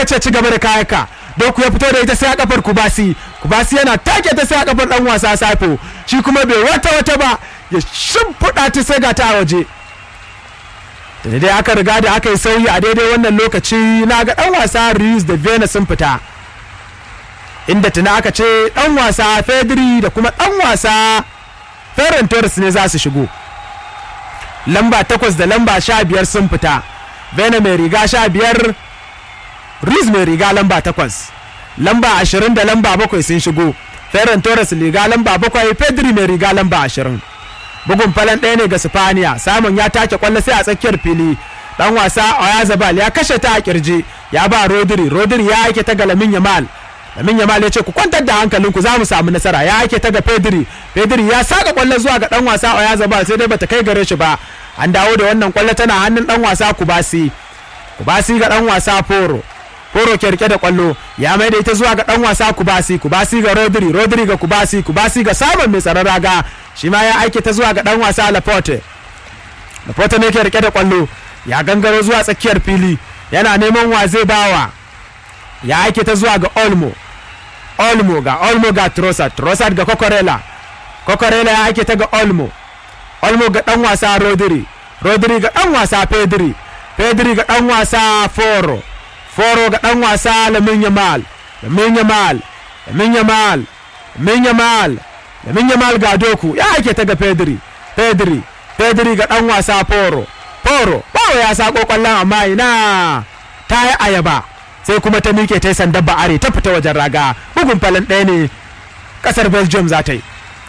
ya ce ci gaba da kayaka doku ya fito da ita sai a kafar kubasi kubasi yana take ta sai a kafar dan wasa safo shi kuma bai wata wata ba ya shimfiɗa ta sai ga ta a waje da daidai aka riga da aka yi sauyi a daidai wannan lokaci na ga dan wasa Rius da Vena sun fita inda tuna aka ce dan wasa Fedri da kuma dan wasa Ferran Torres ne za su shigo lamba takwas da lamba sha biyar sun fita Vena mai riga sha biyar Riz mai riga lamba takwas lamba ashirin da lamba bakwai sun shigo Ferran Torres riga lamba bakwai Pedri mai riga lamba ashirin bugun falon ɗaya ne ga Sifaniya samun ya take kwallo sai a tsakiyar fili dan wasa Oyazabal ya kashe ta a kirji ya ba Rodri Rodri ya aike ta ga Lamin Yamal Lamin Yamal ya ce ku kwantar da hankalinku za mu samu nasara ya aike ta ga Pedri Pedri ya saka kwallo zuwa ga dan wasa Oyazabal sai dai bata kai gare shi ba an dawo da wannan kwallo tana hannun dan wasa Kubasi Kubasi ga dan wasa Foro Foro ke rike da kwallo ya mai da ita zuwa ga dan wasa Kubasi Kubasi ga Rodri Rodri ga Kubasi Kubasi ga Samun mai tsaron raga shi ma ya aike ta zuwa ga dan wasa Laporte Laporte ne ke rike da kwallo ya gangaro zuwa tsakiyar fili yana neman wa zai bawa ya aike ta zuwa ga Olmo Olmo ga Olmo ga Trossard Trossard ga Kokorela Kokorela ya aike ta ga Olmo Olmo ga dan wasa Rodri Rodri ga dan wasa Pedri Pedri ga dan wasa Foro Foro ga dan wasa Lamin Yamal Lamin Yamal Lamin Yamal Lamin Yamal Lamin Yamal ga Doku ya ake ta ga Pedri Pedri Pedri ga dan wasa Foro Foro Foro ya sako kwallon amma ina ta yi ayaba sai kuma ta mike ta yi sandan ba'are ta fita wajen raga bugun falon ɗaya ne ƙasar Belgium za ta yi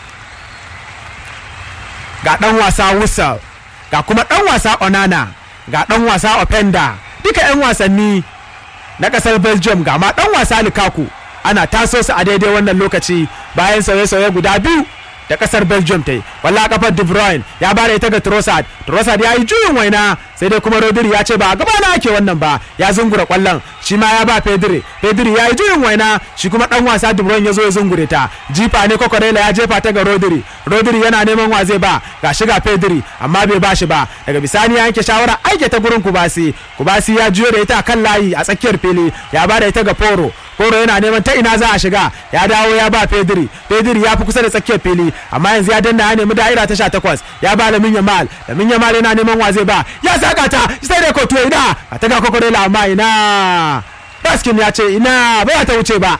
ga dan wasa Wusal ga kuma dan wasa Onana ga dan wasa Openda duka 'yan wasanni na kasar belgium ga ma dan wasa lukaku ana taso su a daidai wannan lokaci bayan sauye-sauye guda biyu da kasar belgium ta yi walla kafar de bruyne ya bada ita ga trossard trossard ya yi juyin waina sai dai kuma rodri ya ce ba a gaba na ake wannan ba ya zungura kwallon shi ma ya ba pedri pedri ya yi juyin waina shi kuma dan wasa de bruyne ya zo ya zungure ta jifa ne kokorela ya jefa ta ga rodri rodri yana neman wa zai ba ga shiga pedri amma bai ba shi ba daga bisani ya yanke shawara aike ta gurin kubasi kubasi ya juyo da ita kan layi a tsakiyar fili ya bada ita ga foro Koro yana neman ta ina za a shiga ya dawo ya ba Pedri Pedri ya fi kusa da tsakiyar fili amma yanzu ya danna ya nemi da'ira ta sha takwas ya ba Lamin Yamal Lamin Yamal yana neman wa zai ba ya saka ta sai dai kotuwa ina a ta ga kokorela amma ina Raskin ya ce ina ba ta wuce ba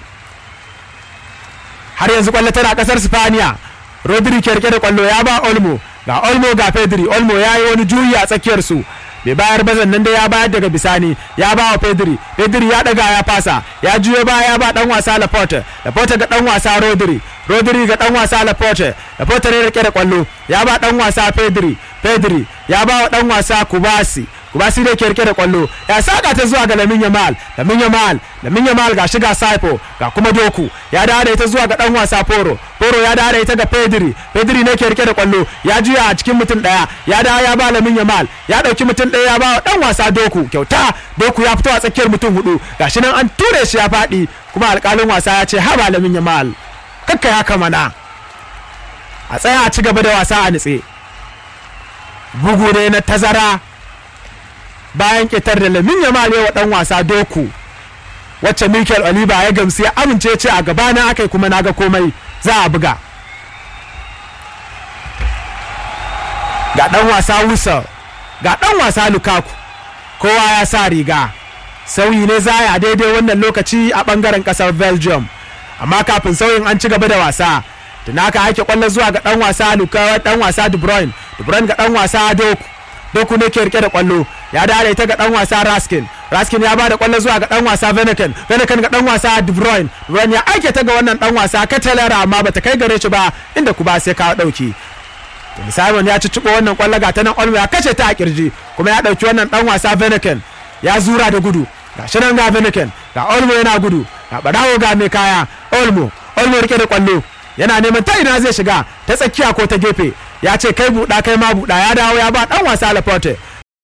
har yanzu kwallo tana kasar Spaniya Rodri ke rike da kwallo ya ba Olmo ga Olmo ga Pedri Olmo ya yi wani juyi a tsakiyar su bai bayar bazan nan da ya bayar daga bisani ya ba wa Pedri Pedri ya daga ya fasa ya juyo ba ya ba dan wasa Laporte Laporte ga dan wasa Rodri Rodri ga dan wasa Laporte Laporte ne rike da kwallo ya ba dan wasa Pedri Pedri ya ba wa dan wasa Kubasi Kubasi ne ke rike da kwallo ya saka ta zuwa ga Lamin Yamal Lamin Yamal Lamin Yamal ga shiga Saipo ga kuma Doku ya dawo da ita zuwa ga dan wasa Foro Foro ya dawo da ita ga Pedri Pedri ne ke rike da kwallo ya juya a cikin mutum daya ya dawo ya ba Lamin Yamal ya dauki mutum daya ya ba wa dan wasa Doku kyauta Doku ya fito a tsakiyar mutum hudu gashi nan an ture shi ya fadi kuma alkalin wasa ya ce haba Lamin Yamal kakka ya kamana a tsaya a ci gaba da wasa a nitse bugu ne na tazara bayan ƙetar da lamin ya male wa ɗan wasa doku wacce mikel oliva ya gamsu ya amince ce a gabana aka yi kuma naga komai za a buga ga ɗan wasa wusa ga ɗan wasa lukaku kowa ya sa riga sauyi ne za a daidai wannan lokaci a ɓangaren ƙasar belgium amma kafin sauyin an ci gaba da wasa tuna aka haike kwallo zuwa ga ɗan wasa lukawa ɗan wasa de bruyne de bruyne ga ɗan wasa doku doku ne ke rike da kwallo ya dare ta ga dan wasa raskin raskin ya bada kwallo zuwa ga dan wasa veneken veneken ga dan wasa de bruyne de bruyne ya aike ta ga wannan dan wasa katalara amma bata kai gare shi ba inda kuma sai kawo dauki simon ya ci cibo wannan kwallo ga ta nan olmo ya kashe ta a kirji kuma ya dauki wannan dan wasa veneken ya zura da gudu ga shi nan ga veneken ga olmo yana gudu ga barawo ga mai kaya olmo olmo rike da kwallo yana neman ta ina zai shiga ta tsakiya ko ta gefe ya ce kai buɗa kai ma buɗa ya dawo ya ba ɗan wasa Laporte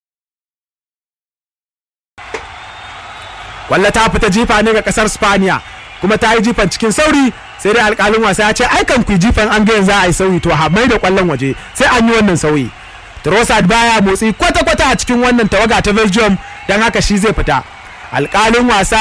kwallo ta fita jifa ne ga kasar Spaniya kuma ta yi jifan cikin sauri sai dai alkalin wasa ya ce ai kan ku jifan an ga yanzu a yi sauyi to ha mai da kwallon waje sai an yi wannan sauyi Trossard baya motsi kwata-kwata a cikin wannan tawaga ta Belgium don haka shi zai fita alkalin wasa